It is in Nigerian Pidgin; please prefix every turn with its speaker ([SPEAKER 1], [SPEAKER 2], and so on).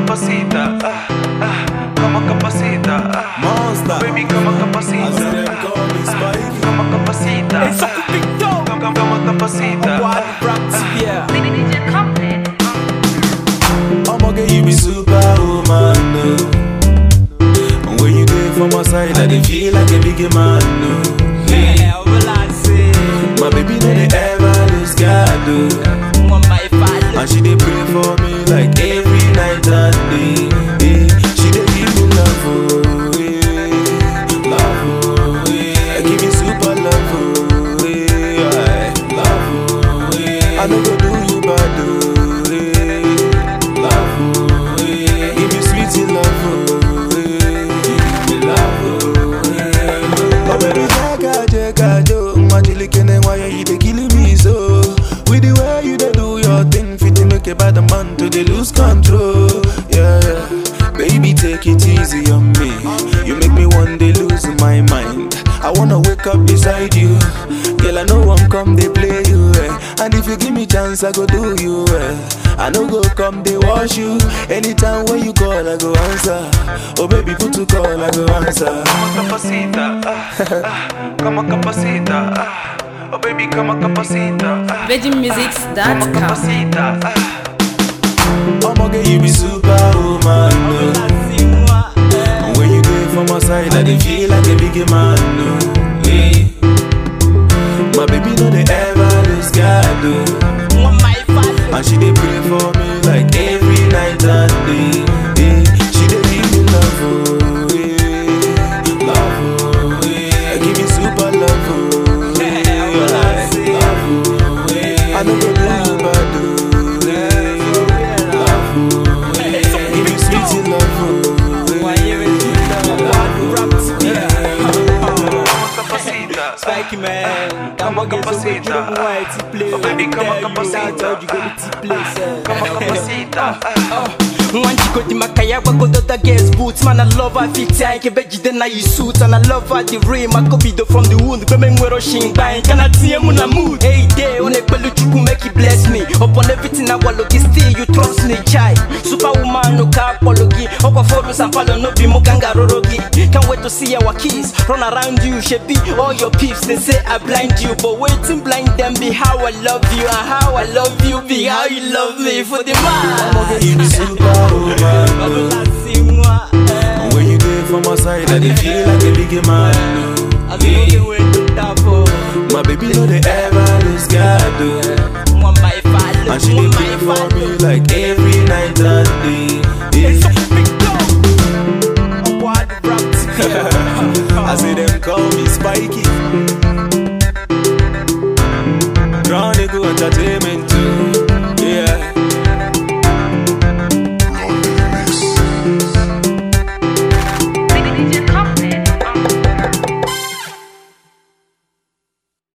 [SPEAKER 1] capacita, ah, ah, como capacita, ah.
[SPEAKER 2] Monster.
[SPEAKER 1] Baby, como
[SPEAKER 2] I see
[SPEAKER 1] capacita,
[SPEAKER 2] them
[SPEAKER 1] ah,
[SPEAKER 2] call me Spike.
[SPEAKER 1] como capacita, ah, como, como capacita, ah.
[SPEAKER 3] DJ Company.
[SPEAKER 2] I'ma get you be superwoman. No. And when you there for my side, I dey feel like a big man. No. Yeah. My baby no dey ever lose God. Oh. And she dey pray for me like every night and day. Yeah. She dey give me love, oh, yeah. love, oh, yeah. give me super love, oh, yeah. love, oh, yeah. I no go do you bad, oh, yeah. love, oh, yeah. give me sweet love, oh, yeah. give me love, oh, yeah. Oh baby, jaka jaka jo, majilikene why you dey killing me so? With the way you dey do your thing, fit to make a bad man to dey lose control. Yeah, yeah. Baby, take it easy on me. You make me one day lose my mind. I wanna wake up beside you. Girl, I know one come they play you. Eh. And if you give me chance, I go do you. Eh. I know go come they wash you. Anytime when you call, I go answer. Oh baby, put to call, I go answer.
[SPEAKER 1] Como capacita, ah, ah, como capacita, ah. Oh baby, como capacita, ah, como
[SPEAKER 3] VegieMusics.com.
[SPEAKER 1] capacita, ah.
[SPEAKER 2] I'ma get you be superwoman. No. And when you there for my side, I dey feel like a big man. No. Yeah. My baby know they ever lose God. Oh. And she dey pray for me like every night and day. Yeah. She dey give me love, oh, yeah. love, oh, yeah. give me super love, oh, yeah. love, oh, yeah. I know go do you bad, oh, yeah. love, oh, yeah. give me sweet love, oh,
[SPEAKER 1] Como capacita,
[SPEAKER 4] Spike man,
[SPEAKER 1] Como capacita.
[SPEAKER 4] play.
[SPEAKER 1] Oh, baby, como capacita. como capacita, ah.
[SPEAKER 4] Wanjiko di makaya wa go the guest boots Man I love her fit tank Ke beji den na you suit And I love her the rim I go be the from the wound Kwe men wero shin bang Can I see mu na mood Hey day on a pelu chuku make you bless me Upon everything I walk still you trust me chai Superwoman no ka apology Okwa foru sampalo no bi mukanga rorogi Can't wait to see our kiss Run around you shebi All your peeps they say I blind you But waiting blind them be how I love you And how I love you be how you love me For the man
[SPEAKER 2] you be superwoman. No. And when you there for my side, I dey feel like a big man. No. My baby know they ever lose God. Oh. And she dey pray for me like every night and day. Yeah. I say them call me Spikey. Chronicle Entertainment.